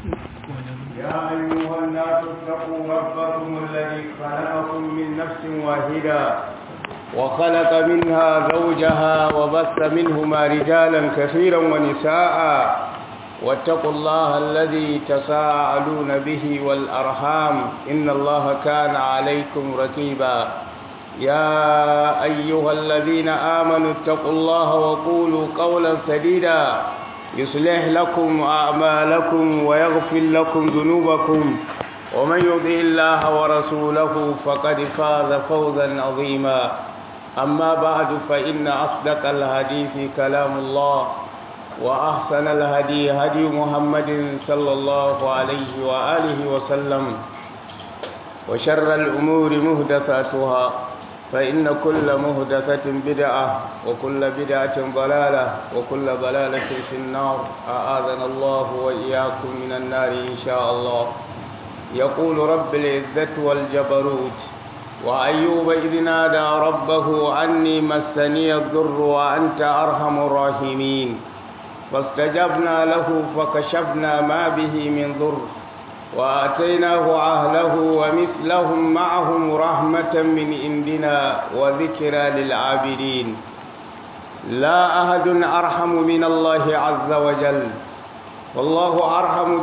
يا أيها الناس اتقوا ربكم الذي خلقكم من نفس واحدة وخلق منها زوجها وبث منهما رجالا كثيرا ونساء واتقوا الله الذي تساءلون به والأرحام إن الله كان عليكم ركيبا يا أيها الذين آمنوا اتقوا الله وقولوا قولا سديدا يصلح لكم أعمالكم ويغفر لكم ذنوبكم ومن يطع الله ورسوله فقد فاز فوزا عظيما أما بعد فإن أصدق الحديث كلام الله وأحسن الهدي هدي محمد صلى الله عليه وآله وسلم وشر الأمور مهدثاتها فإن كل مهدثة بدعة وكل بدعة ضلالة وكل ضلالة في النار أعاذنا الله وإياكم من النار إن شاء الله يقول رب العزة والجبروت وأيوب إذ نادى ربه عني مسني الضر وأنت أرحم الراحمين فاستجبنا له فكشفنا ما به من ضر وآتيناه أهله ومثلهم معهم رحمة من عندنا وذكرى للعابدين لا أحد أرحم من الله عز وجل والله أرحم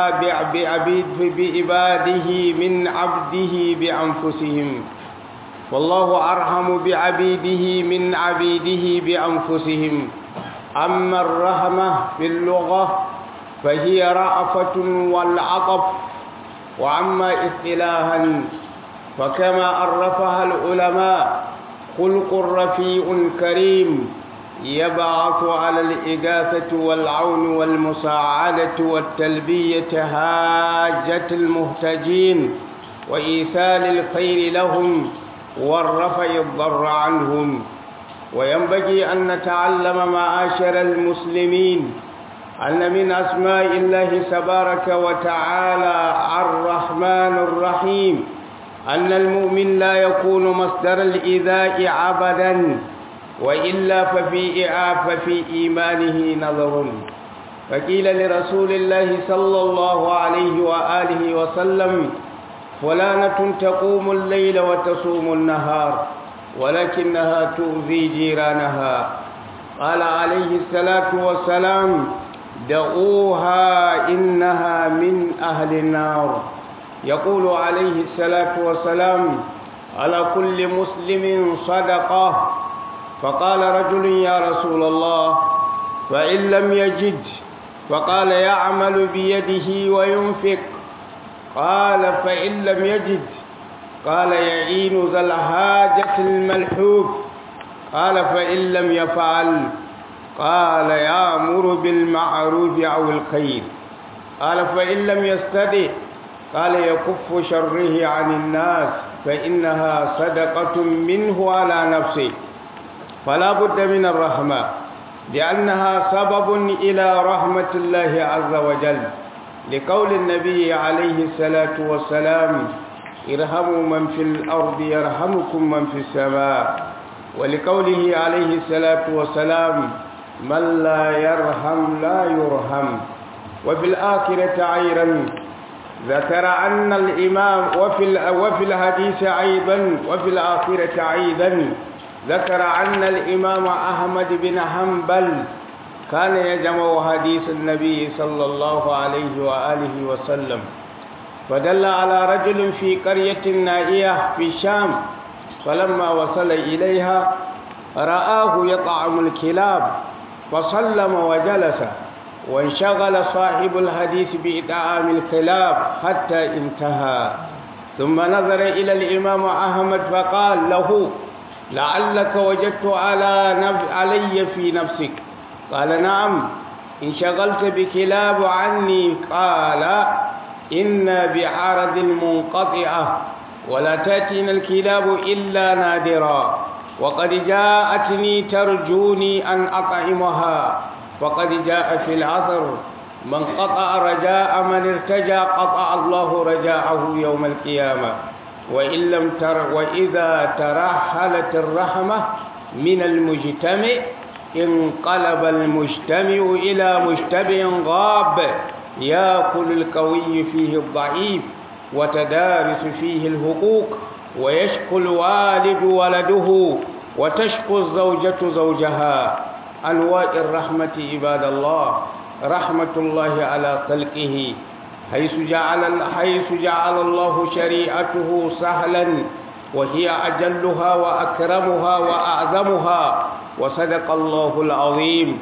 بعباده من عبده بأنفسهم والله أرحم بعبيده من عبيده بأنفسهم أما الرحمة في اللغة فهي رأفة والعطف وأما اصطلاحا فكما عرفها العلماء خلق رفيع كريم يبعث على الإغاثة والعون والمساعدة والتلبية حاجة المحتاجين وإيثال الخير لهم والرفع الضر عنهم وينبغي أن نتعلم معاشر المسلمين أن من أسماء الله تبارك وتعالى الرحمن الرحيم أن المؤمن لا يكون مصدر الإيذاء عبدا وإلا ففي ففي إيمانه نظر فقيل لرسول الله صلى الله عليه وآله وسلم فلانة تقوم الليل وتصوم النهار ولكنها تؤذي جيرانها قال عليه الصلاة والسلام دعوها إنها من أهل النار يقول عليه الصلاة والسلام على كل مسلم صدقة فقال رجل يا رسول الله فإن لم يجد فقال يعمل بيده وينفق قال فإن لم يجد قال يعين ذا الحاجة الملحوف قال فإن لم يفعل قال يأمر بالمعروف أو الخير قال فإن لم يستدع قال يكف شره عن الناس فإنها صدقة منه على نفسه فلا بد من الرحمة لأنها سبب إلى رحمة الله عز وجل لقول النبي عليه الصلاة والسلام ارحموا من في الأرض يرحمكم من في السماء ولقوله عليه الصلاة والسلام من لا يرحم لا يرحم وفي الآخرة أيضا ذكر أن الإمام وفي وفي الحديث أيضا وفي الآخرة أيضا ذكر أن الإمام أحمد بن حنبل كان يجمع حديث النبي صلى الله عليه وآله وسلم فدل على رجل في قرية نائية في الشام فلما وصل إليها رآه يطعم الكلاب فسلم وجلس وانشغل صاحب الحديث بإطعام الكلاب حتى انتهى ثم نظر إلى الإمام أحمد فقال له لعلك وجدت على نف... علي في نفسك قال نعم انشغلت بكلاب عني قال إنا بعرض منقطعة ولا تأتينا الكلاب إلا نادرا وقد جاءتني ترجوني أن أطعمها وقد جاء في العثر من قطع رجاء من ارتجى قطع الله رجاءه يوم القيامة وإن لم تر وإذا ترحلت الرحمة من المجتمع انقلب المجتمع إلى مجتمع غاب يأكل القوي فيه الضعيف وتدارس فيه الحقوق ويشكو الوالد ولده وتشكو الزوجة زوجها أنواع الرحمة عباد الله رحمة الله على خلقه حيث جعل حيث جعل الله شريعته سهلا وهي أجلها وأكرمها وأعظمها وصدق الله العظيم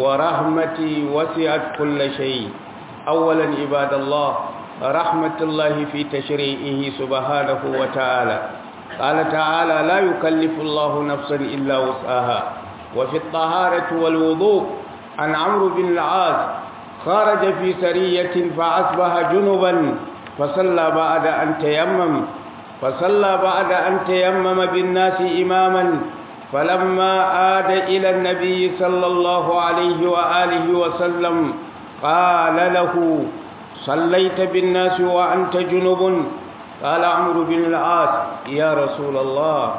ورحمتي وسعت كل شيء أولا عباد الله رحمة الله في تشريعه سبحانه وتعالى قال تعالى لا يكلف الله نفسا إلا وسعها وفي الطهارة والوضوء عن عمرو بن العاص خرج في سرية فأصبح جنبا فصلى بعد أن تيمم فصلى بعد أن تيمم بالناس إماما فلما عاد إلى النبي صلى الله عليه وآله وسلم قال له صليت بالناس وأنت جنب قال عمرو بن العاص يا رسول الله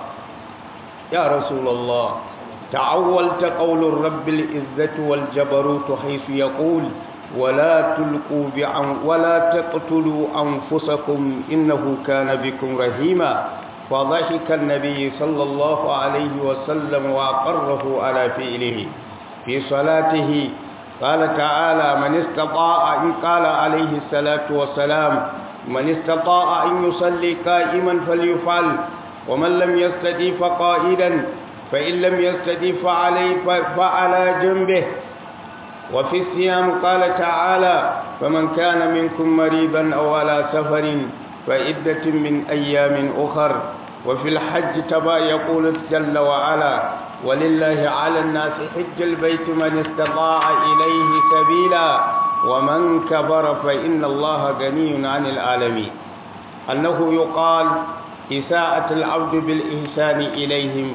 يا رسول الله تعولت قول الرب العزة والجبروت حيث يقول ولا تلقوا بعن ولا تقتلوا أنفسكم إنه كان بكم رحيما فضحك النبي صلى الله عليه وسلم وأقره على فعله في صلاته قال تعالى من استطاع إن قال عليه الصلاة والسلام من استطاع أن يصلي قائما فليفعل ومن لم يستطيع فقائدا فإن لم يستطيع فعلي فعلى جنبه وفي الصيام قال تعالى فمن كان منكم مريضا أو على سفر فعدة من أيام أخر وفي الحج تبا يقول جل وعلا ولله على الناس حج البيت من استطاع إليه سبيلا ومن كبر فإن الله غني عن العالمين أنه يقال إساءة العبد بالإحسان إليهم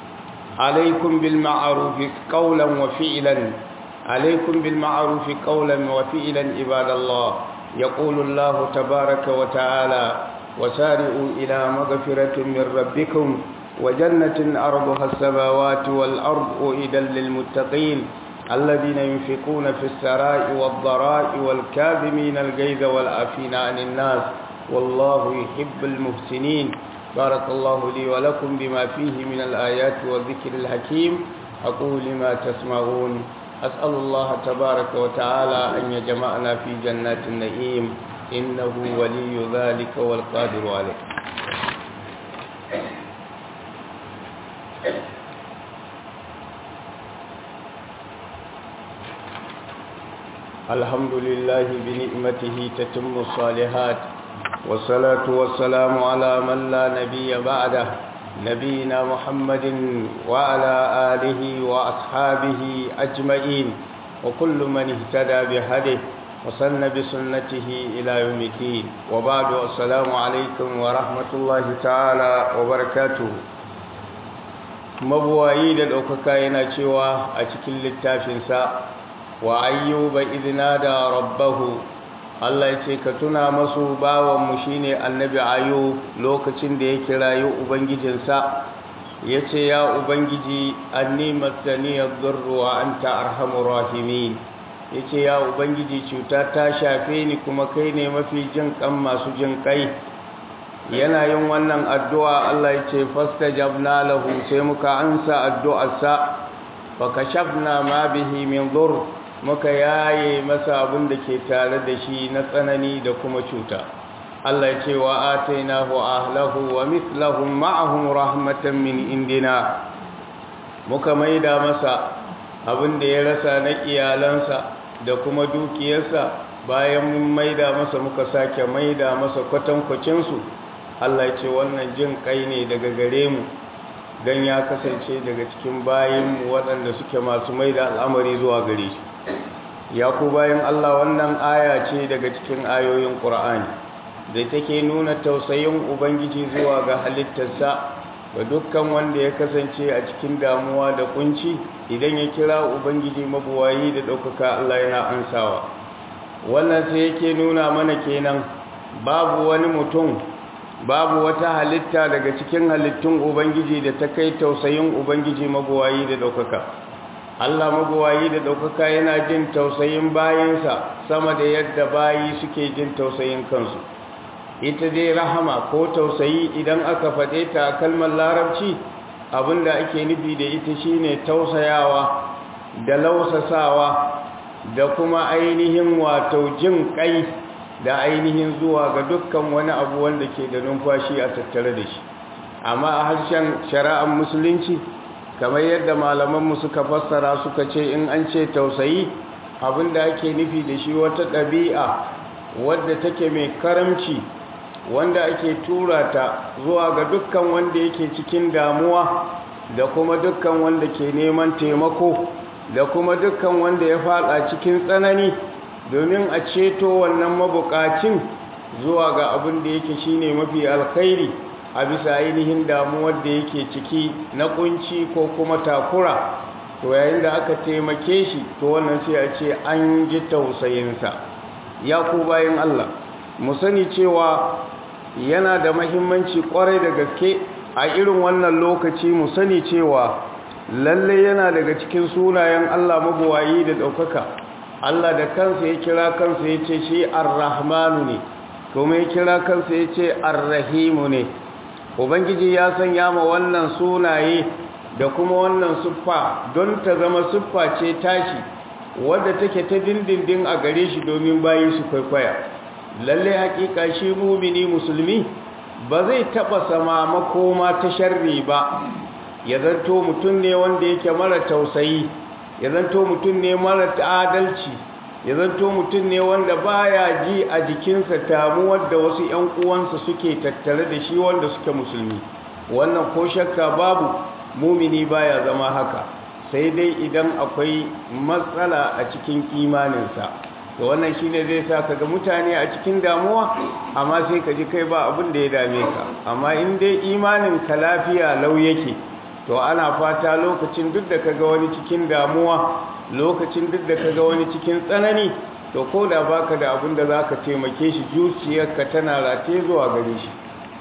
عليكم بالمعروف قولا وفعلا عليكم بالمعروف قولا وفعلا عباد الله يقول الله تبارك وتعالى وسارعوا إلى مغفرة من ربكم وجنة أرضها السماوات والأرض أعدا للمتقين الذين ينفقون في السراء والضراء والكاظمين الغيظ والعافين عن الناس والله يحب المحسنين بارك الله لي ولكم بما فيه من الآيات والذكر الحكيم أقول ما تسمعون أسأل الله تبارك وتعالى أن يجمعنا في جنات النعيم إنه ولي ذلك والقادر عليه الحمد لله بنعمته تتم الصالحات والصلاة والسلام على من لا نبي بعده نبينا محمد وعلى آله وأصحابه أجمعين وكل من اهتدى بهده وسن بسنته إلى يوم الدين وبعد السلام عليكم ورحمة الله تعالى وبركاته mabuwayi da ɗaukaka yana cewa a cikin littafinsa wa ayyuba idna da rabbahu Allah ya ce ka tuna masu bawanmu shine annabi ayu lokacin da ya kirayi ubangijinsa ya ce ya ubangiji anni masani yadurru wa anta arhamur rahimin ya ce ya ubangiji cuta ta shafe ni kuma kai ne mafi jin kan masu jin kai yana yin wannan addu'a Allah ya ce fastajabna lahu sai muka ansa addu'arsa fa kashafna ma bihi min dhurr muka yaye masa abin da ke tare da shi na tsanani da kuma cuta Allah ya ce wa atainahu ahlahu wa mithlahum ma'ahum rahmatan min indina muka maida masa abin da ya rasa na iyalansa da kuma dukiyarsa bayan mun maida masa muka sake maida masa kwatankwacin su Allah ya ce wannan jin kai ne daga gare mu dan ya kasance daga cikin bayinmu waɗanda suke masu maida al'amari zuwa gare shi ya ku bayan Allah wannan aya ce daga cikin ayoyin Qur'ani da take nuna tausayin Ubangiji zuwa ga halittarsa ga dukkan wanda ya kasance a cikin damuwa da kunci idan ya kira Ubangiji mabuwayi da ɗaukaka Allah yana ansawa wannan sai yake nuna mana kenan babu wani mutum babu wata halitta daga cikin halittun Ubangiji da ta kai tausayin Ubangiji mabuwayi da ɗaukaka Allah magowayi da ɗaukaka yana jin tausayin bayinsa sama da yadda bayi suke jin tausayin kansu ita dai rahama ko tausayi idan aka faɗe ta a kalmar larabci abinda ake nufi da ita shine tausayawa da lausasawa da kuma ainihin wato jin kai da ainihin zuwa ga dukkan wani abu wanda ke da numfashi a tattare da shi amma a harshen shari'ar musulunci kamar yadda malamanmu suka fassara suka ce in an ce tausayi abinda ake nufi da shi wata ɗabi'a wadda take mai karamci wanda ake tura ta zuwa ga dukkan wanda yake cikin damuwa da kuma dukkan wanda ke neman taimako da kuma dukkan wanda ya fada cikin tsanani domin a ceto wannan mabukacin zuwa ga abin da yake shine mafi alkhairi a bisa ainihin damuwar da yake ciki na kunci ko kuma takura to yayin da aka taimake shi to wannan sai a ce an ji tausayinsa ya ku bayan Allah mu sani cewa yana da mahimmanci kwarai da gaske a irin wannan lokaci mu sani cewa lalle yana daga cikin sunayen Allah mabuwayi da ɗaukaka Allah da kansa ya kira kansa ya ce shi ar-rahmanu ne kuma ya kira kansa ya ce ar-rahimu ne ubangiji ya sanya ma wannan sunaye da kuma wannan siffa don ta zama siffa ce tashi wadda take ta dindindin a gare shi domin bayi su kwaikwaya lalle hakika shi mumini musulmi ba zai taba sama makoma ta sharri ba ya zanto mutum ne wanda yake mara tausayi ya zanto mutum ne mara adalci ya zanto mutum ne wanda baya ji a jikinsa tamuwar da wasu ƴan uwansa suke tattare da shi wanda suke musulmi wannan ko shakka babu mumini baya zama haka sai dai idan akwai matsala a cikin imaninsa to wannan shine zai sa kaga mutane a cikin damuwa amma sai ka ji kai ba abin da ya dame ka amma in dai imanin ka lafiya lau yake to ana fata lokacin duk da kaga wani cikin damuwa lokacin duk da kaga wani cikin tsanani to ko da baka da abin da zaka taimake shi zuciyarka tana rataye zuwa gare shi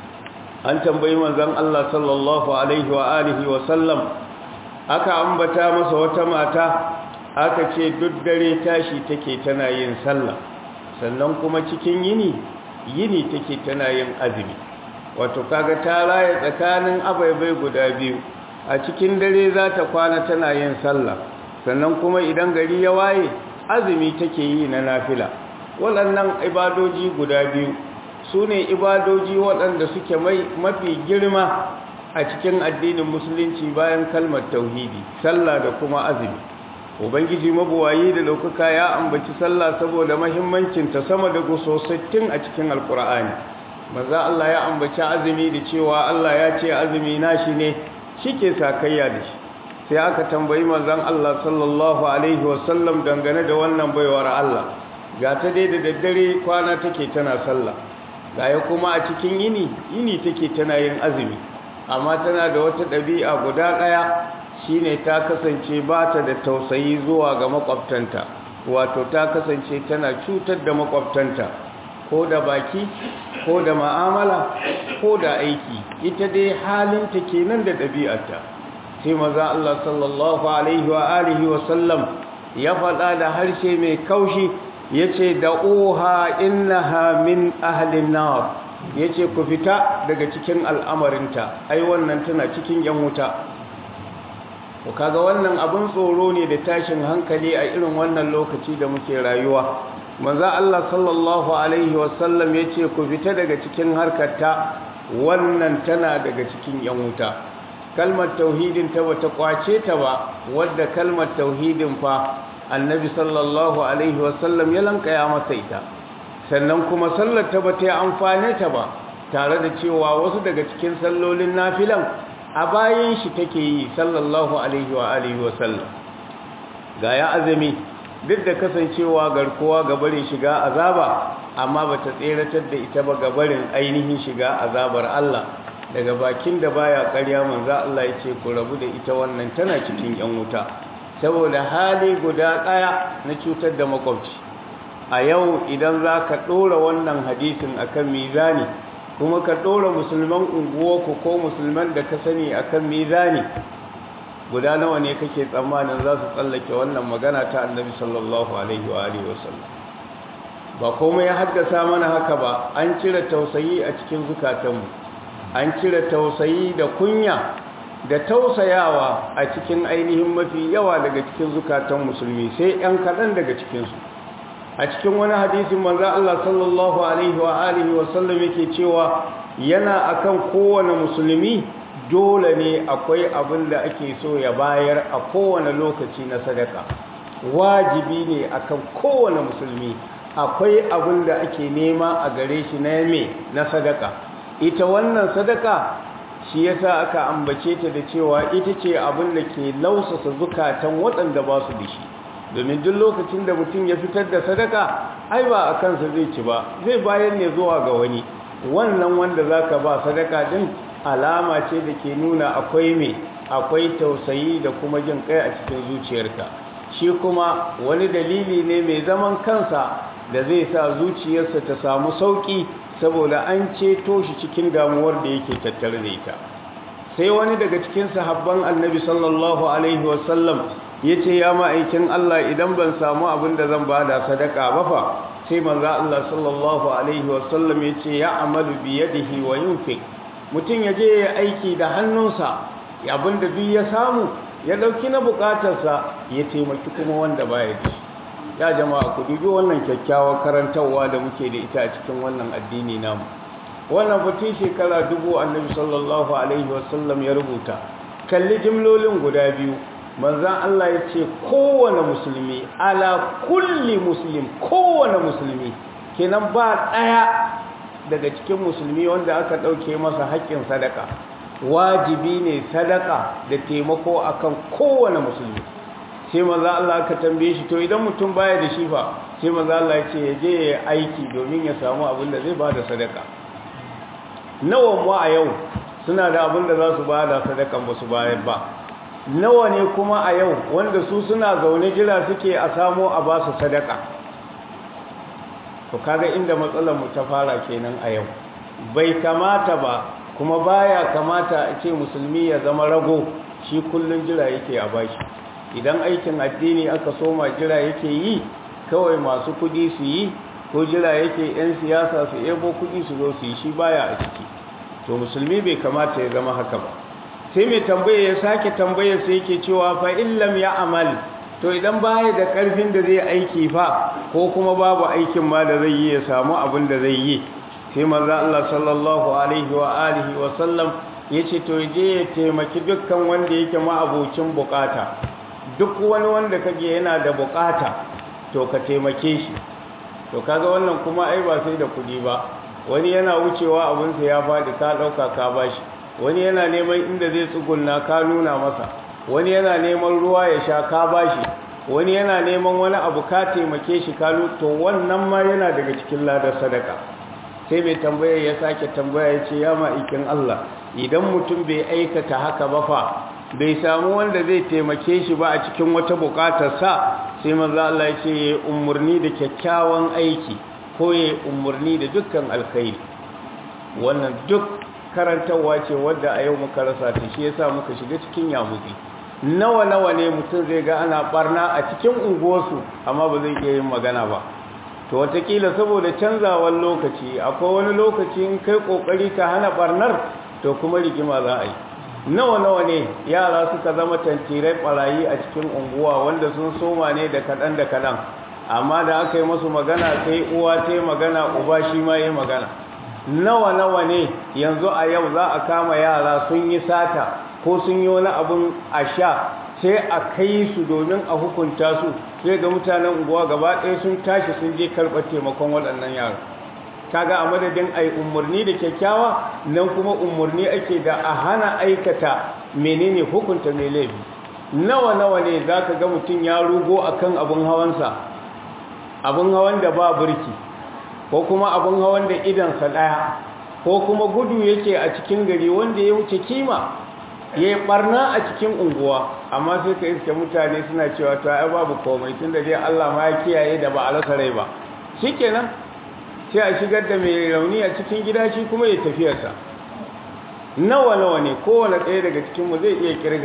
an tambayi manzon Allah sallallahu alaihi wa alihi wa sallam aka ambata masa wata mata aka ce duk dare tashi take tana yin sallah sannan kuma cikin yini yini take tana yin azumi wato kaga ta raye tsakanin abaibai guda biyu a cikin dare za ta kwana tana yin sallah sannan kuma idan gari ya waye azumi take yi na nafila waɗannan ibadoji guda biyu su ne ibadoji waɗanda suke mafi girma a cikin addinin musulunci bayan kalmar tauhidi sallah da kuma azumi ubangiji mabuwayi da ɗaukaka ya ambaci sallah saboda mahimmancinta sama da guso 60 a cikin alkur'ani maza Allah ya ambaci azumi da cewa Allah ya ce azumi nashi ne shike sakayya da shi sai aka tambayi manzon Allah sallallahu alaihi wasallam dangane da wannan baiwar Allah ga ta dai da daddare kwana take tana sallah gaya kuma a cikin yini yini take tana yin azumi amma tana da wata ɗabi'a guda ɗaya shine ta kasance ba ta da tausayi zuwa ga makwabtanta wato ta kasance tana cutar da makwabtanta ko da baki ko da ma'amala ko da aiki ita dai halinta kenan da ɗabi'arta sai maza Allah sallallahu alaihi wa alihi wa sallam ya faɗa da harshe mai kaushi yace da uha innaha min ahlin nar yace ku fita daga cikin al'amarinta ai wannan tana cikin yan wuta to kaga wannan abin tsoro ne da tashin hankali a irin wannan lokaci da muke rayuwa manzo Allah sallallahu alaihi wasallam yace ku fita daga cikin harkarta wannan tana daga cikin yan wuta kalmar tauhidin ta bata kwace ta ba wadda kalmar tauhidin fa annabi sallallahu alaihi wasallam ya lankaya masa ita sannan kuma sallar ta bata yi amfane ta ba tare da cewa wasu daga cikin sallolin nafilan a bayan shi take yi sallallahu alaihi wa alihi wa sallam ga ya azumi duk da kasancewa garkuwa ga barin shiga azaba amma bata tseratar da ita ba ga barin ainihin shiga azabar Allah daga bakin da baya ƙarya manzo Allah yace ku rabu da ita wannan tana cikin yan wuta saboda hali guda daya na cutar da makwabci a yau idan zaka dora wannan hadisin akan mizani kuma ka ɗora musulman unguwarku ko musulman da ka sani akan mizani guda nawa ne kake tsammanin za su tsallake wannan magana ta annabi sallallahu alaihi wa alihi wasallam ba komai ya haddasa mana haka ba an cire tausayi a cikin zukatanmu an cire tausayi da kunya da tausayawa a cikin ainihin mafi yawa daga cikin zukatan musulmi sai ‘yan kaɗan daga cikinsu a cikin wani hadisin manzan Allah sallallahu Alaihi wa alihi wasallam yake cewa yana akan kowane musulmi dole ne akwai abin da ake so ya bayar a kowane lokaci na sadaka wajibi ne akan kowane musulmi akwai abin da ake nema a gare shi na me na sadaka ita wannan sadaka shi yasa aka ambace ta da cewa ita ce abin da ke lausasa zukatan waɗanda ba su da shi domin duk lokacin da mutum ya fitar da sadaka ai ba a kansa zai ci ba zai bayan ne zuwa ga wani wannan wanda zaka ba sadaka din alama ce da ke nuna akwai me akwai tausayi da kuma jin kai a cikin zuciyarka shi kuma wani dalili ne mai zaman kansa da zai sa zuciyarsa ta samu sauki saboda an ceto shi cikin damuwar da yake tattare da ita sai wani daga cikin sahabban annabi sallallahu alaihi wasallam ya ce ya ma'aikin Allah idan ban samu abin da zan ba da sadaka ba fa sai manzo Allah sallallahu alaihi wasallam ya ce ya amalu bi yadihi wa yunfiq mutum ya je ya aiki da hannunsa abin da duk ya samu ya dauki na bukatarsa ya taimaki kuma wanda baya da shi ya jama'a ku dubi wannan kyakkyawar karantarwa da muke da ita a cikin wannan addini namu wannan batun shekara dubu annabi sallallahu alaihi wasallam ya rubuta kalli jimlolin guda biyu manzan Allah ya ce kowane musulmi ala kulli muslim kowane musulmi kenan ba ɗaya daga cikin musulmi wanda aka ɗauke masa haƙƙin sadaka wajibi ne sadaka da taimako akan kowane musulmi sai maza Allah aka tambaye shi to idan mutum baya da shi fa sai maza Allah ya ce ya je ya aiki domin ya samu abin da zai bada sadaka nawa mu a yau suna da abin da za su bada sadakan ba su bayar ba nawa ne kuma a yau wanda su suna zaune jira suke a samo a ba su sadaka to kaga inda matsalar mu ta fara kenan a yau bai kamata ba kuma baya kamata a ce musulmi ya zama rago shi kullun jira yake a bashi idan aikin addini aka soma jira yake yi kawai masu kudi su yi ko jira yake 'yan siyasa su ebo kudi su zo su yi shi baya a ciki to musulmi bai kamata ya zama haka ba sai mai tambaya ya sake tambaya sai yake cewa fa illam ya amal to idan baya da karfin da zai aiki fa ko kuma babu aikin ma da zai yi ya samu abin da zai yi sai manzo Allah sallallahu alaihi wa alihi wa sallam yace to je ya taimaki dukkan wanda yake ma'abocin bukata duk wani wanda kage yana da bukata to ka taimake shi to kaga wannan kuma ai ba sai da kudi ba wani yana wucewa abinsa ya faɗi ka ɗauka ka bashi wani yana neman inda zai tsugunna ka nuna masa wani yana neman ruwa ya sha ka bashi wani yana neman wani abu ka taimake shi ka to wannan ma yana daga cikin ladar sadaka sai mai tambaya ya sake tambaya ya ce ya ma'aikin Allah idan mutum bai aikata haka ba fa bai samu wanda zai taimake shi ba a cikin wata bukatarsa sai manzo Allah ya ce ya umurni da kyakkyawan aiki ko ya umurni da dukkan alkhairi wannan duk karantarwa ce wadda a yau muka rasa ta shi yasa muka shiga cikin yamutsi nawa nawa ne mutum zai ga ana barna a cikin unguwarsu amma ba zai iya yin magana ba to watakila saboda canzawar lokaci akwai wani lokaci in kai kokari ka hana barnar to kuma rigima za a yi nawa nawa ne yara suka zama tantirai barayi a cikin unguwa wanda sun soma ne da kaɗan da kaɗan amma da aka yi masu magana sai uwa ta yi magana uba shi ma yi magana nawa nawa ne yanzu a yau za a kama yara sun yi sata ko sun yi wani abun a sha sai a kai su domin a hukunta su sai ga mutanen unguwa gaba ɗaya sun tashi sun je karɓar taimakon waɗannan yara kaga a madadin ai umarni da kyakkyawa nan kuma umarni ake da a hana aikata menene hukunta mai laifi nawa nawa ne za ka ga mutum ya rugo akan abin hawansa abin hawan da ba burki ko kuma abin hawan da idansa ɗaya ko kuma gudu yake a cikin gari wanda ya wuce kima ya yi ɓarna a cikin unguwa amma sai ka iske mutane suna cewa to ai babu komai tun da dai Allah ma ya kiyaye da ba a rasa rai ba shikenan sai a shigar da mai rauni a cikin gida shi kuma ya tafiyarsa nawa nawa ne kowane ɗaya daga cikinmu zai iya kirga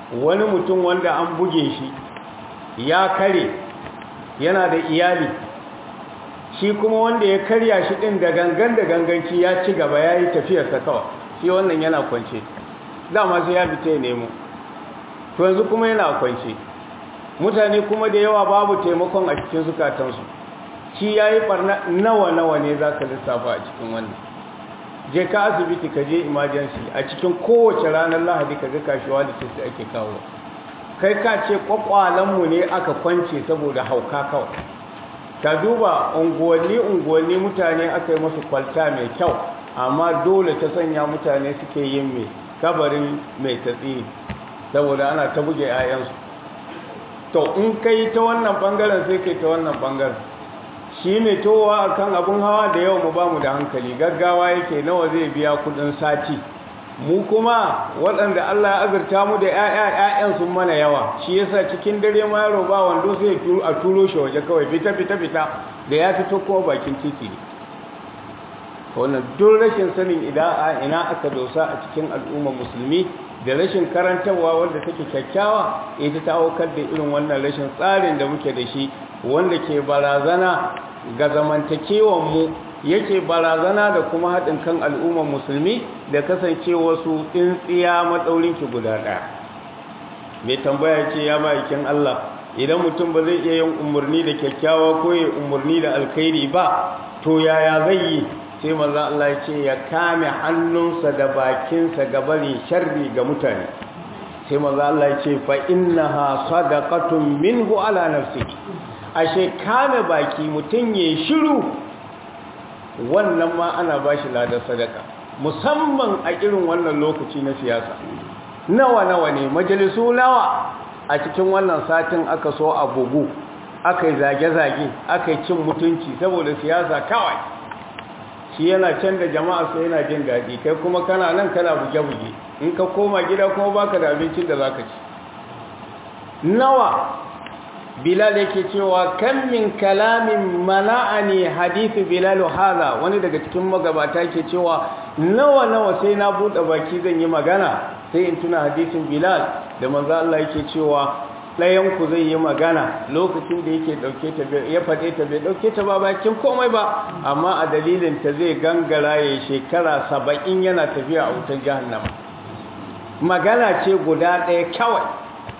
wani mutum wanda an buge shi ya kare yana da iyali shi kuma wanda ya karya shi din da gangan da ganganci ya ci gaba ya yi tafiyarsa kawai shi wannan yana kwance dama sai ya fita ya nemo to yanzu kuma yana kwance mutane kuma da yawa babu taimakon a cikin zukatansu shi ya yi barna nawa-nawa ne za ka lissafa a cikin wannan je ka asibiti ka je emergency a cikin kowace ranar lahadi ka ga kashewa da ce ake kawo kai ka ce kwakwalenmu ne aka kwance saboda hauka kawai ka duba unguwanni-unguwanni mutane aka yi masu kwalta mai kyau amma dole ta sanya mutane suke yin mai kabarin mai tatsi saboda ana ta buge 'ya'yansu to in kai ta wannan bangaren sai kai ta wannan bangaren shi mai towa akan abun hawa da yau mu bamu da hankali gaggawa yake nawa zai biya kudin sati mu kuma waɗanda Allah ya azurta mu da ƴaƴan sun mana yawa shi yasa cikin dare ma yaro ba wando sai a turo shi waje kawai fita fita fita da ya fito kuma bakin titi ne wannan duk rashin sanin ida'a ina aka dosa a cikin al'ummar musulmi da rashin karantarwa wanda take kyakkyawa ita ta aukar da irin wannan rashin tsarin da muke da shi wanda ke barazana ga zamantakewanmu yake barazana da kuma haɗin kan al'ummar musulmi da kasancewa su tsintsiya matsaurinki guda ɗaya mai tambaya ce ya ma'aikin Allah idan mutum ba zai iya yin umarni da kyakkyawa ko ya umarni da alkhairi ba to yaya zai yi sai maza Allah ya ce ya kame hannunsa da bakinsa ga bari sharri ga mutane sai maza Allah ya ce fa innaha sadaqatun minhu ala nafsihi ashe kame baki mutum ya shiru wannan ma ana ba shi ladar sadaka musamman a irin wannan lokaci na siyasa nawa nawa ne majalisu nawa a cikin wannan satin aka so a bugu aka yi zage-zage aka yi cin mutunci saboda siyasa kawai shi yana can da jama'a sai yana jin daɗi kai kuma kana nan kana buge-buge in ka koma gida kuma baka da abincin da za ka ci nawa bilal yake cewa kan min kalamin mana'ani hadithu bilal hadha wani daga cikin magabata yake cewa nawa nawa sai na bude baki zan yi magana sai in tuna hadisin bilal da manzo Allah yake cewa ɗayan ku zai yi magana lokacin da yake dauke ta ya fade ta bai dauke ta ba bakin komai ba amma a dalilin ta zai gangara ya shekara 70 yana tafiya a wutar jahannama magana ce guda ɗaya kawai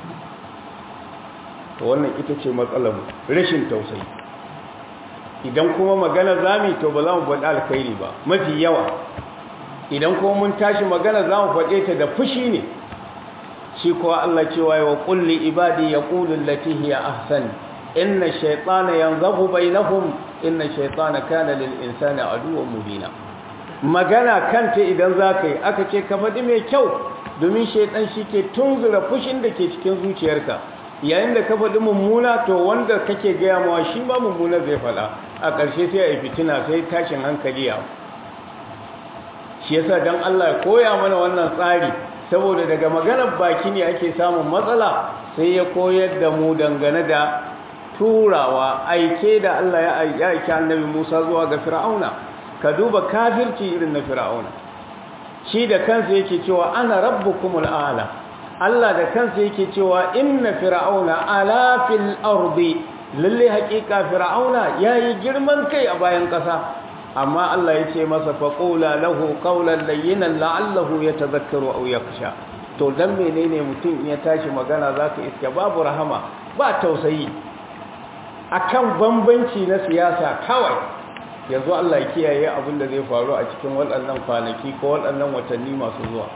to wannan ita ce matsalar rashin tausayi idan kuma magana zami to ba za mu faɗi alkhairi ba mafi yawa idan kuma mun tashi magana za mu faɗe ta da fushi ne shi kuwa Allah cewa wa kulli ibadi yaqulu allati hiya ahsan inna shaytana yanzabu bainahum inna shaytana kana lil insani aduwwan mubina magana kanta idan zaka yi aka ce ka faɗi mai kyau domin shaytan ke tunzura fushin da ke cikin zuciyarka yayin da ka faɗi mummuna to wanda kake gaya mawa shi ba mummuna zai faɗa a ƙarshe sai a yi fitina sai tashin hankali ya shi yasa don Allah ya koya mana wannan tsari saboda daga maganar baki ne ake samun matsala sai ya koyar da mu dangane da turawa aike da Allah ya aiki annabi Musa zuwa ga Fir'auna ka duba kafirci irin na Fir'auna shi da kansa yake cewa ana rabbukumul a'la Allah da kansa yake cewa inna fir'auna ala fil ardi lalle haƙiƙa fir'auna yayi girman kai a bayan ƙasa amma Allah yace masa faqula lahu qawlan layyinan la'allahu yatadhakkaru aw yakhsha to dan menene mutum ya tashi magana zaka iska babu rahama ba tausayi akan bambanci na siyasa kawai yanzu Allah ya kiyaye abin da zai faru a cikin waɗannan kwanaki ko waɗannan watanni masu zuwa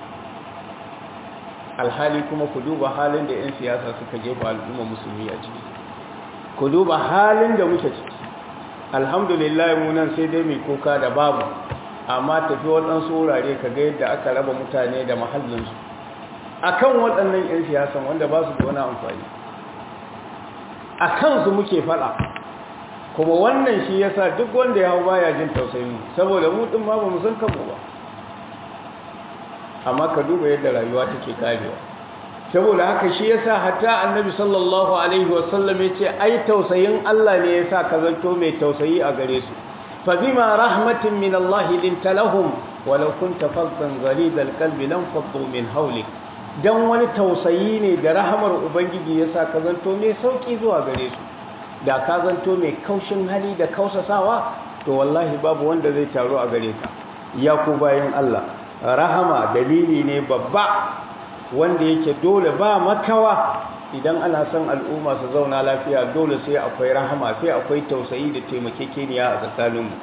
alhali kuma ku duba halin da 'yan siyasa suka jefa al'umma musulmi a ciki ku duba halin da muke ciki alhamdulillah mu nan sai dai mai kuka da babu amma tafi waɗansu wurare ka ga yadda aka raba mutane da mahallinsu a kan waɗannan 'yan siyasan wanda ba su da wani amfani a kansu muke faɗa kuma wannan shi yasa duk wanda ya hau baya jin tausayin saboda mu ɗin ma ba mu san kanmu ba amma ka duba yadda rayuwa take karewa saboda haka shi yasa hatta annabi sallallahu alaihi wasallam yace ai tausayin Allah ne yasa ka zanto mai tausayi a gare su fa bima rahmatin min Allah linta lahum walau kunta faddan ghalid alqalbi lam faddu min hawlik don wani tausayi ne da rahamar ubangiji ya sa ka zanto mai sauƙi zuwa gare su da ka zanto mai kaushin hali da kausasawa to wallahi babu wanda zai taru a gare ka ya ku bayan Allah rahama dalili ne babba wanda yake dole ba makawa idan ana son al'umma su zauna lafiya dole sai akwai rahama sai akwai tausayi da taimakekeniya a tsakaninmu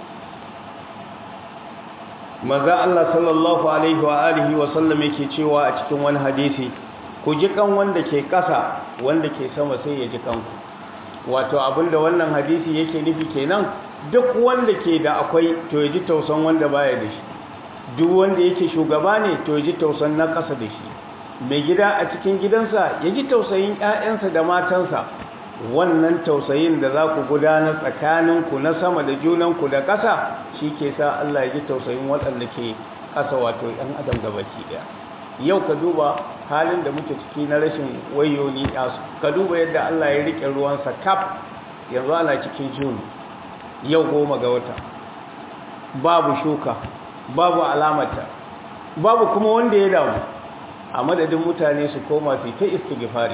maza Allah sallallahu alaihi wa alihi wa sallam yake cewa a cikin wani hadisi ku ji kan wanda ke ƙasa wanda ke sama sai ya ji kanku wato abinda wannan hadisi yake nufi kenan duk wanda ke da akwai to ya ji tausan wanda baya da shi duk wanda yake shugaba ne to ya ji tausan na ƙasa da shi mai gida a cikin gidansa ya ji tausayin 'ya'yansa da matansa wannan tausayin da za ku gudanar tsakaninku na sama da junanku da ƙasa shi ke sa Allah ya ji tausayin waɗanda ke ƙasa wato 'yan adam gabaki ɗaya yau ka duba halin da muke ciki na rashin wayoni yasu ka duba yadda Allah ya riƙe ruwansa kaf yanzu ana cikin juni yau goma ga wata babu shuka babu alamata babu kuma wanda ya damu a madadin mutane su koma su ta istighfari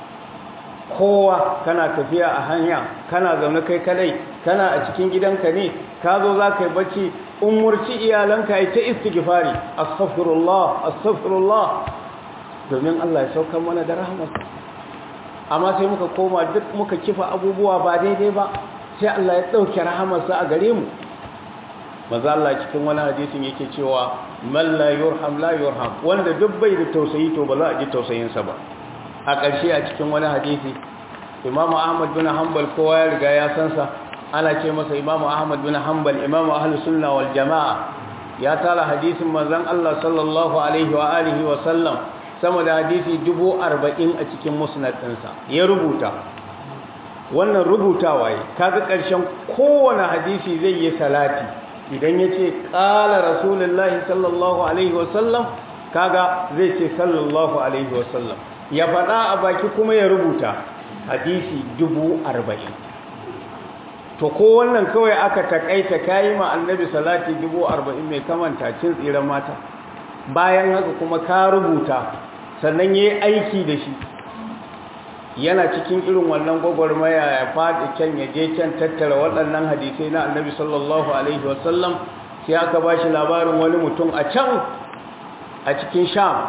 kowa kana tafiya a hanya kana zaune kai kadai kana a cikin gidanka ne ka zo za ka yi bacci umurci iyalanka yi ta istighfari astaghfirullah astaghfirullah domin Allah ya saukar mana da rahmarsa amma sai muka koma duk muka kifa abubuwa ba daidai ba sai Allah ya dauke rahamarsa a gare mu maza Allah cikin wani hadisin yake cewa man la yurham la yurham wanda duk bai da tausayi to ba za a ji tausayinsa ba a ƙarshe a cikin wani hadisi Imam Ahmad bin Hanbal kowa ya riga ya san sa ana ce masa Imam Ahmad bin Hanbal Imam Ahlus Sunna wal Jamaa ya tara hadisin manzon Allah sallallahu alaihi wa alihi wa sallam sama da hadisi 40 a cikin musnad ɗinsa ya rubuta wannan rubutawa yi kaga ƙarshen kowane hadisi zai yi salati idan ya ce ƙala rasulullahi sallallahu alaihi wasallam kaga zai ce sallallahu alaihi wasallam ya faɗa a baki kuma ya rubuta hadisi dubu arba'in to ko wannan kawai aka takaita kayi ma annabi salati dubu arba'in mai kamanta cin tsiran mata bayan haka kuma ka rubuta sannan ya yi aiki da shi yana cikin irin wannan gwagwarmaya ya faɗi can ya je can tattara waɗannan hadisai na annabi sallallahu alaihi wasallam sai aka ba shi labarin wani mutum a can a cikin sham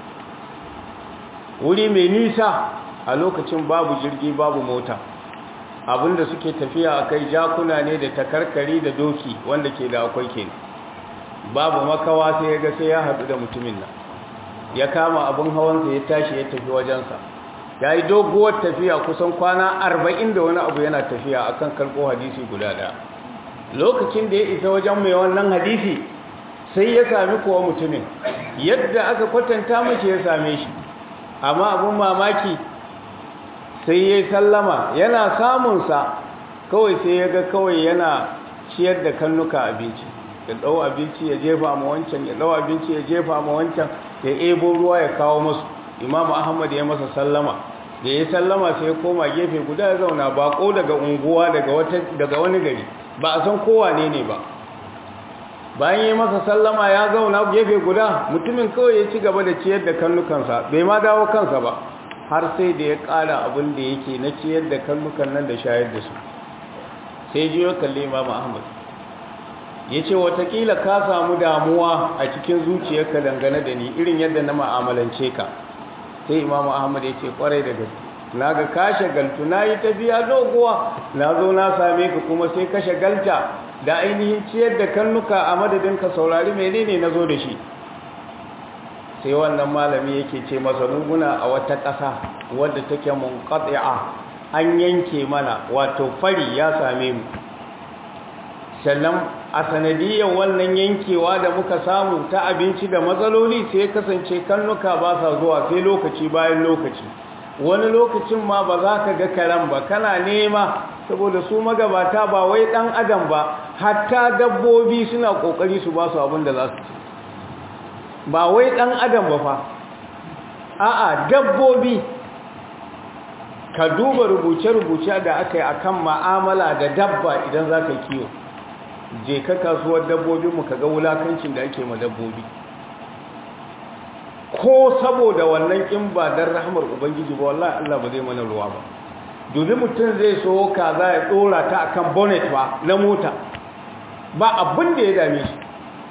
wuri mai nisa a lokacin babu jirgi babu mota abinda suke tafiya a kai jakuna ne da takarkari da doki wanda ke da akwai ke babu makawa sai ya ga sai ya haɗu da mutumin nan ya kama abin hawansa ya tashi ya tafi wajensa ya yi doguwar tafiya kusan kwana arba'in da wani abu yana tafiya a kan karɓo hadisi guda ɗaya lokacin da ya isa wajen mai wannan hadisi sai ya sami kowa mutumin yadda aka kwatanta mace ya same shi amma abin mamaki sai ya yi sallama yana samunsa kawai sai ya ga kawai yana ciyar da kannuka abinci ya ɗau abinci ya jefa ma wancan ya ɗau abinci ya jefa ma wancan ya ebo ruwa ya kawo masu imamu ahmad ya masa sallama da ya sallama sai ya koma gefe guda ya zauna bako daga unguwa daga wani gari ba a san kowa ne ne ba bayan ya masa sallama ya zauna gefe guda mutumin kawai ya ci gaba da ciyar da kannukansa bai ma dawo kansa ba har sai da ya ƙara abin da yake na ciyar da kannukan nan da shayar da su sai ji ya kalli imamu ahmad ya ce watakila ka samu damuwa a cikin zuciyarka dangane da ni irin yadda na ma'amalance ka sai imamu ahmad ya ce kwarai da gaske na ga ka shagaltu na yi tafiya doguwa na zo na same ka kuma sai ka shagalta da ainihin ciyar da kannuka a madadin ka saurari menene na zo da shi sai wannan malami yake ce masa muguna a wata ƙasa wadda take munqati'a an yanke mana wato fari ya same mu sannan a sanadiyar wannan yankewa da muka samu ta abinci da matsaloli sai kasance kannuka ba sa zuwa sai lokaci bayan lokaci wani lokacin ma ba za ka ga karen ba kana nema saboda su magabata ba wai dan adam ba hatta dabbobi suna kokari su ba su abin da za su ci ba wai dan adam ba fa a'a dabbobi ka duba rubuce-rubuce da aka yi akan ma'amala da dabba idan za ka kiwo je ka kasuwar dabbobinmu ka ga wulakancin da ake ma dabbobi ko saboda wannan in ba dan rahmar ubangiji ba wallahi Allah ba zai mana ruwa ba domin mutum zai so kaza ya dora ta akan bonnet ba na mota ba abin da ya dame shi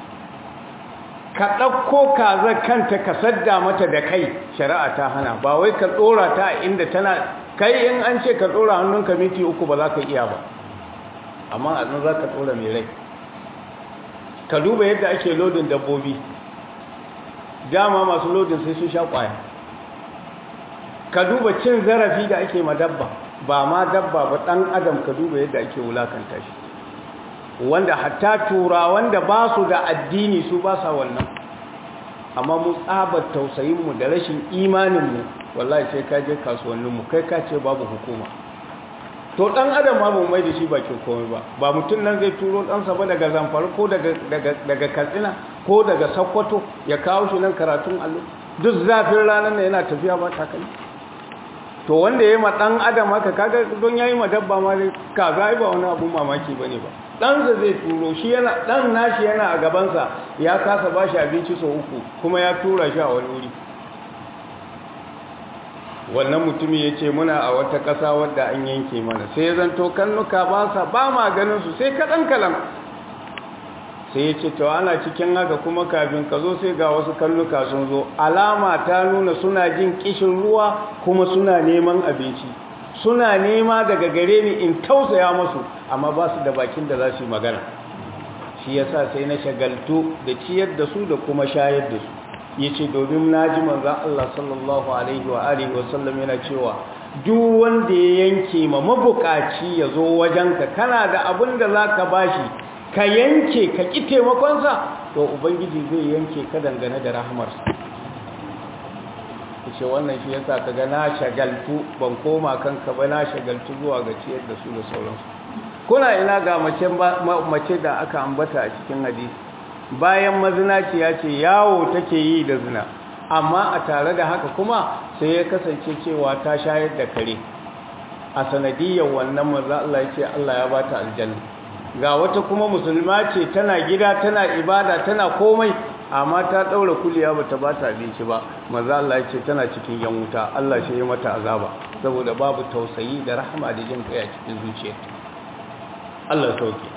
ka ɗauko kaza kanta ka sadda mata da kai shari'a ta hana ba wai ka dora ta inda tana kai in an ce ka dora hannunka miti uku ba za ka iya ba amma a nan za ka dora mai rai ka duba yadda ake lodin dabbobi dama masu lodin sai sun sha kwaya ka duba cin zarafi da ake ma dabba ba ma dabba ba dan adam ka duba yadda ake wulakanta shi wanda hatta tura wanda ba su da addini su ba sa wannan amma mu tsabar tausayinmu da rashin imaninmu wallahi sai ka je kasuwanninmu kai ka ce babu hukuma to dan adam ma mu mai da shi bakin komai ba ba mutum nan zai turo ɗansa ba daga zamfara ko daga daga katsina ko daga sokoto ya kawo shi nan karatun allo duk zafin ranar nan yana tafiya ba takalmi to wanda ya yi ma ɗan adam haka kaga don ya yi ma dabba ma dai kaza ba wani abun mamaki ba ne ba ɗansa zai turo shi yana ɗan nashi yana a gabansa ya kasa ba shi abinci sau uku kuma ya tura shi a wani wuri wannan mutumin ya ce muna a wata ƙasa wadda an yanke mana sai ya zanto kannuka ba sa ba ma ganin su sai kaɗan kalan sai ya ce to ana cikin haka kuma kafin ka zo sai ga wasu kannuka sun zo alama ta nuna suna jin kishin ruwa kuma suna neman abinci suna nema daga gare ni in tausaya masu amma ba su da bakin da za su yi magana shi yasa sai na shagaltu da ciyar da su da kuma shayar da su ya ce domin na ji manzan Allah sallallahu alaihi wa alihi wasallam yana cewa duk wanda ya yanke ma mabukaci ya zo wajenka kana da abin da za ka bashi ka yanke ka ƙi taimakonsa to ubangiji zai yanke ka dangane da rahamarsa ce wannan shi yasa ka ga na shagaltu ban koma kanka ba na shagaltu zuwa ga ciyar da su da sauransu kuna ina ga mace da aka ambata a cikin hadisi bayan mazinaciya ce yawo take yi da zina amma a tare da haka kuma sai ya kasance cewa ta shayar da kare a sanadiyar wannan maza Allah ya ce Allah ya bata aljanna ga wata kuma musulma ce tana gida tana ibada tana komai amma ta daura kuliya bata bata abinci ba maza Allah ya ce tana cikin yan wuta Allah shi ya mata azaba saboda babu tausayi da rahama da jin kai a cikin zuciyarta Allah sauke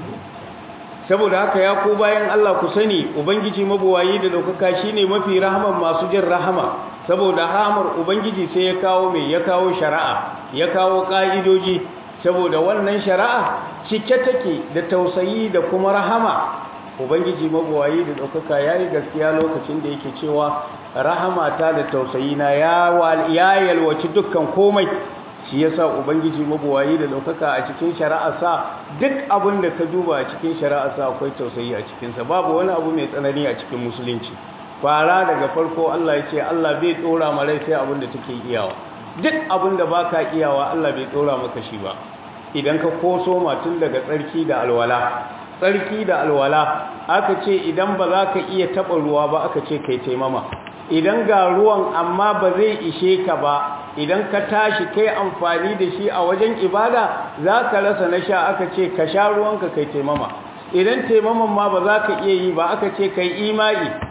saboda haka ya ku bayan Allah ku sani ubangiji mabuwayi da daukaka shine mafi rahaman masu jin rahama saboda rahamar ubangiji sai ya kawo mai ya kawo shari'a ya kawo ka'idoji saboda wannan shari'a cike take da tausayi da kuma rahama ubangiji mabuwayi da daukaka yayi gaskiya lokacin da yake cewa rahama ta da tausayi na ya yalwaci dukkan komai shi yasa ubangiji mabuwayi da daukaka a cikin shari'arsa duk abin da ka duba a cikin shari'arsa akwai tausayi a cikinsa babu wani abu mai tsanani a cikin musulunci fara daga farko Allah ya ce Allah bai tsora ma rai sai abin da take iyawa duk abin da baka iyawa Allah bai tsora maka shi ba idan ka koso matun daga tsarki da alwala tsarki da alwala aka ce idan ba za ka iya taɓa ruwa ba aka ce kai taimama idan ga ruwan amma ba zai ishe ka ba idan ka tashi kai amfani da shi a wajen ibada za ka rasa na sha aka ce ka sha ruwanka kai taimama idan taimaman ma ba za ka iya yi ba aka ce kai imai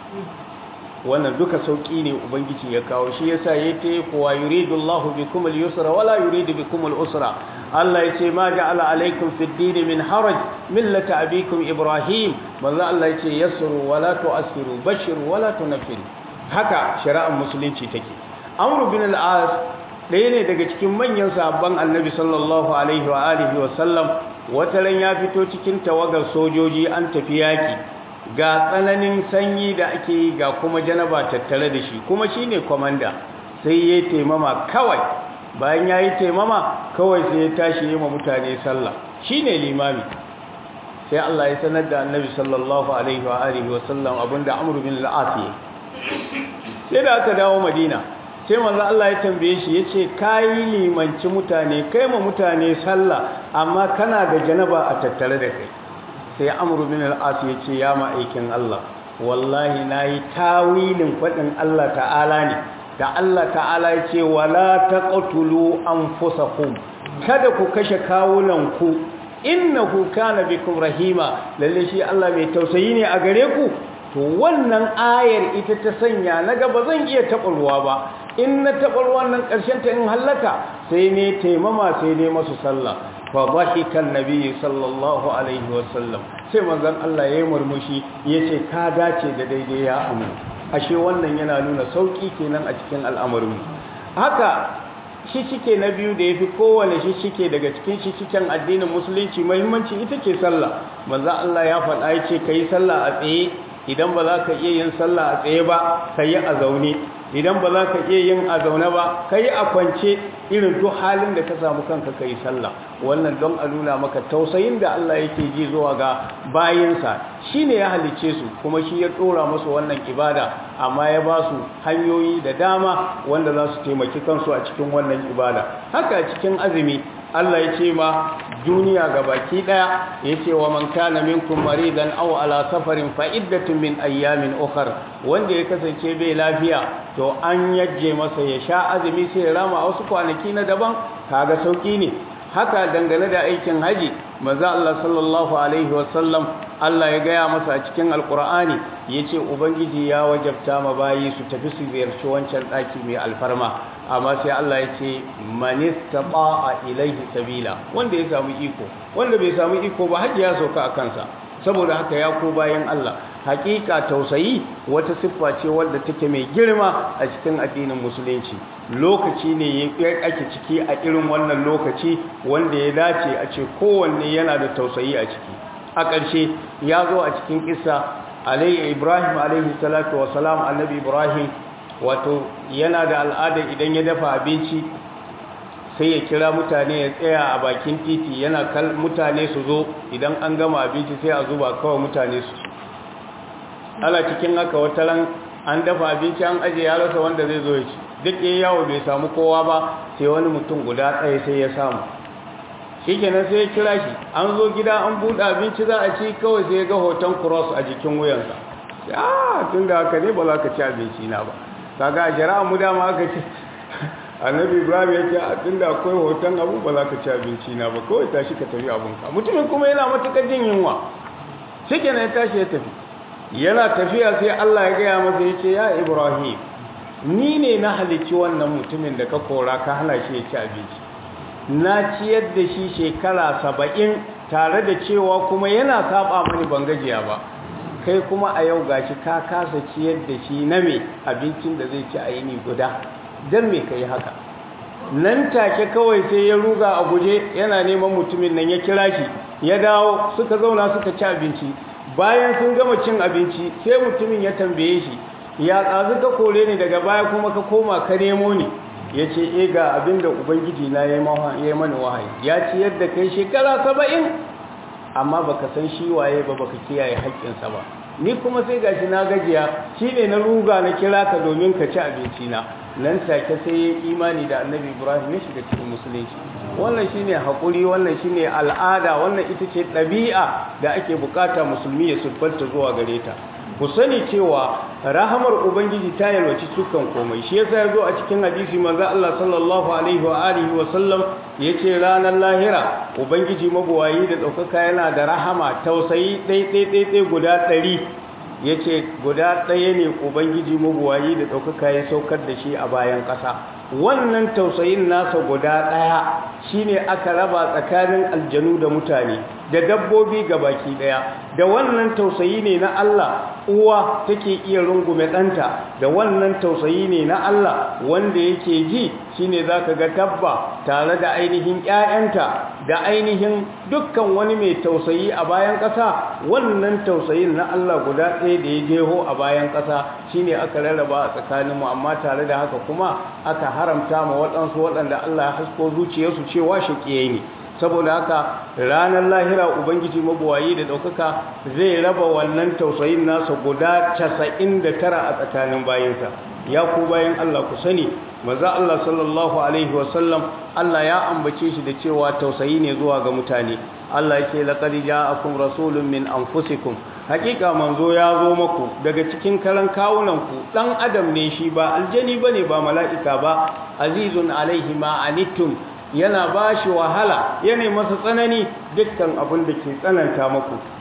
wannan duka sauki ne ubangiji ya kawo shi yasa ya ce kuwa yuridu Allahu bikum al-yusra wala yuridu bikum al-usra Allah ya ce ma ja'ala alaykum fi ad-din min haraj millata abikum ibrahim manzo Allah ya ce yasru wala tu'assiru bashiru wala tunfiru haka shari'ar musulunci take amru bin al-as ɗaya ne daga cikin manyan sahabban annabi sallallahu alaihi wa alihi wa sallam wata ran ya fito cikin tawagar sojoji an tafi yaki ga tsananin sanyi da ake yi ga kuma janaba tattare da shi kuma shine komanda sai ya taimama kawai bayan ya yi taimama kawai sai ya tashi yi ma mutane sallah shine limami sai Allah ya sanar da annabi sallallahu alaihi wa alihi wa sallam abinda amru bin al-as sai da aka dawo madina sai manzo Allah ya tambaye shi yace kai limanci mutane kai ma mutane sallah amma kana da janaba a tattare da kai sai amru bin al-as yace ya ma'aikin Allah wallahi nayi tawilin fadin Allah ta'ala ne da Allah ta'ala yace wala taqtulu anfusakum kada ku kashe kawunan ku innahu kana bikum rahima lalle shi Allah mai tausayi ne a gare ku to wannan ayar ita ta sanya na ga ba zan iya taɓa ruwa ba in na taɓa ruwan nan ƙarshen ta in hallaka sai ne taimama sai ne masu sallah fa dhahikan nabiyyi sallallahu alaihi wasallam sai manzon Allah yayi murmushi yace ka dace da daidai ya amu ashe wannan yana nuna sauki kenan a cikin al'amarin haka shi shike na biyu da yafi kowane shi shike daga cikin shi cikin addinin musulunci muhimmanci ita ce sallah manzon Allah ya faɗa yace kai sallah a tsaye idan ba za ka iya yin sallah a tsaye ba ka yi a zaune idan ba za ka iya yin a zaune ba ka yi a kwance irin duk halin da ka samu kanka ka yi sallah wannan don a nuna maka tausayin da Allah yake ji zuwa ga bayinsa shi ne ya halice su kuma shi ya ɗora masu wannan ibada amma ya ba su hanyoyi da dama wanda za su taimaki kansu a cikin wannan ibada haka a cikin azumi Allah ya ce ma duniya ga baki daya ya ce wa man kana minkum maridan aw ala safarin fa iddatun min ayyamin ukhra wanda ya kasance bai lafiya to an yajje masa ya sha azumi sai ya rama a wasu kwanaki na daban kaga sauki ne haka dangane da aikin haji manzo Allah sallallahu alaihi wasallam Allah ya gaya masa a cikin alkur'ani yace ubangiji ya wajabta ma bayi su tafi su ziyarci wancan daki mai alfarma amma sai Allah ya ce manistata'a ilaihi sabila wanda ya samu iko wanda bai samu iko ba hajji ya sauka a kansa saboda haka ya ko bayan Allah hakika tausayi wata siffa ce wadda take mai girma a cikin addinin musulunci lokaci ne ya ake ciki a irin wannan lokaci wanda ya dace a ce kowanne yana da tausayi a ciki a ƙarshe ya zo a cikin kissa alayhi ibrahim alayhi salatu salam annabi ibrahim wato yana da al'ada idan ya dafa abinci sai ya kira mutane ya tsaya a bakin titi yana kal mutane su zo idan an gama abinci sai a zuba kawai mutane su ala cikin haka wata ran an dafa abinci an aje ya rasa wanda zai zo ya ci duk ya yawo bai samu kowa ba sai wani mutum guda ɗaya sai ya samu shikenan sai ya kira shi an zo gida an buɗe abinci za a ci kawai sai ya ga hoton cross a jikin wuyansa ah tun da haka ne ba za ka ci abinci na ba kaga a shari'a mu dama aka ce annabi ibrahim ya ce a tunda akwai hoton abu ba za ka ci abinci na ba kawai tashi ka tafi abinka mutumin kuma yana matuƙar jin yunwa shi kenan ya tashi ya tafi yana tafiya sai allah ya gaya masa ya ce ya ibrahim ni ne na halicci wannan mutumin da ka kora ka hana shi ya ci abinci na ciyar da shi shekara saba'in tare da cewa kuma yana saba mani ban gajiya ba kai kuma a yau gashi ka kasa ciyar da shi na me abincin da zai ci a yini guda don me ka yi haka nan take kawai sai ya ruga a guje yana neman mutumin nan ya kira shi ya dawo suka zauna suka ci abinci bayan sun gama cin abinci sai mutumin ya tambaye shi ya tsazu ka kore ni daga baya kuma ka koma ka nemo ni ya ce e ga abin da ubangiji na ya yi mani wahayi ya ci yadda kai shekara saba'in amma baka san shi waye ba baka kiyaye haƙƙinsa ba ni kuma sai gashi na gajiya shine na ruga na kira ka domin ka ci abinci na nan take sai ya imani da annabi ibrahim ya shiga cikin musulunci wannan shine haƙuri wannan shine al'ada wannan ita ce ɗabi'a da ake bukata musulmi ya siffanta zuwa gare ta ku sani cewa rahamar ubangiji ta yalwaci dukkan komai shi yasa yazo a cikin hadisi manzo Allah sallallahu alaihi wa alihi wa sallam yace ranar lahira ubangiji mabuwayi da daukaka yana da rahama tausayi dai dai dai dai guda 100 yace guda ɗaya ne ubangiji mabuwayi da daukaka ya saukar da shi a bayan ƙasa wannan tausayin nasa guda ɗaya shine aka raba tsakanin aljanu da mutane da dabbobi baki ɗaya da wannan tausayi ne na Allah uwa take iya rungume ɗanta da wannan tausayi ne na Allah wanda yake ji shine zaka ga tabba tare da ainihin ƴaƴanta da ainihin dukkan wani mai tausayi a bayan ƙasa wannan tausayin na Allah guda ɗaya da ya jeho a bayan ƙasa shine aka rarraba a tsakaninmu amma tare da haka kuma aka haramta ma waɗansu waɗanda Allah ya hasko zuciyarsu cewa shaƙiyayi ne saboda haka ranar lahira ubangiji mabuwayi da ɗaukaka zai raba wannan tausayin nasa guda casa'in da tara a tsakanin bayansa ya ku bayan Allah ku sani maza Allah sallallahu alaihi wasallam Allah ya ambace shi da cewa tausayi ne zuwa ga mutane Allah yake laqad ja'akum rasulun min anfusikum hakika manzo ya zo maku daga cikin karan kawunanku dan adam ne shi ba aljani bane ba mala'ika ba azizun alaihi ma anittum yana ba shi wahala yana masa tsanani dukkan abin da ke tsananta maku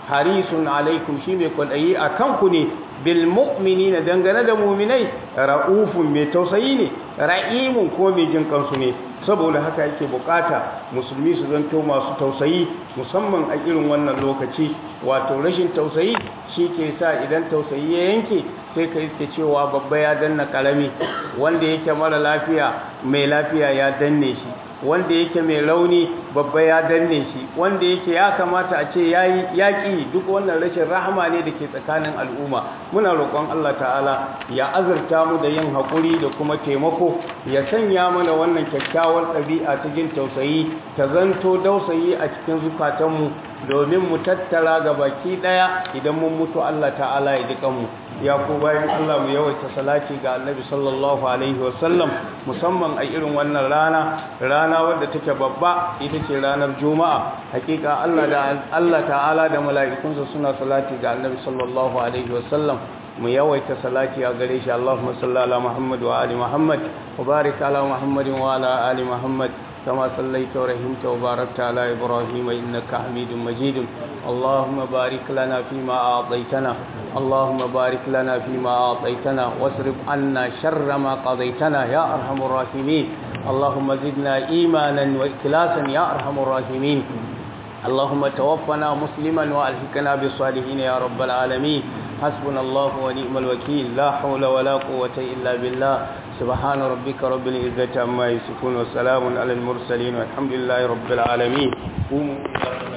harisun alaikum shi mai kwaɗayi a kanku ne bil mu'minina dangane da muminai ra'ufun mai tausayi ne ra'imun ko mai jin kansu ne saboda haka yake bukata musulmi su zanto masu tausayi musamman a irin wannan lokaci wato rashin tausayi shi ke sa idan tausayi ya yanke sai ka iske cewa babba ya danna karami wanda yake mara lafiya mai lafiya ya danne shi wanda yake mai rauni babba ya danne shi wanda yake ya kamata a ce yayi yaki duk wannan rashin rahama ne da ke tsakanin al'umma muna roƙon Allah ta'ala ya azurta mu da yin haƙuri da kuma taimako ya sanya mana wannan kyakkyawar ɗabi'a ta jin tausayi ta zanto dausayi a cikin zukatanmu domin mu tattara ga baki ɗaya idan mun mutu Allah ta'ala ya duka mu ya ku bayan Allah mu yawaita salati ga annabi sallallahu alaihi wasallam musamman a irin wannan rana rana wadda take babba ita ce ranar juma'a hakika Allah da Allah ta'ala da mala'ikunsa suna salati ga annabi sallallahu alaihi wasallam mu yawaita salati a gare shi Allahumma salli ala Muhammad wa ali Muhammad wa barik ala Muhammadin wa ala ali Muhammad كما صليت ورحمت وباركت على إبراهيم إنك حميد مجيد اللهم بارك لنا فيما أعطيتنا اللهم بارك لنا فيما أعطيتنا واصرف عنا شر ما قضيتنا يا أرحم الراحمين اللهم زدنا إيمانا وإخلاصا يا أرحم الراحمين اللهم توفنا مسلما وألحقنا بالصالحين يا رب العالمين حسبنا الله ونعم الوكيل لا حول ولا قوة إلا بالله سبحان ربك رب العزة عما يصفون وسلام على المرسلين والحمد لله رب العالمين قوموا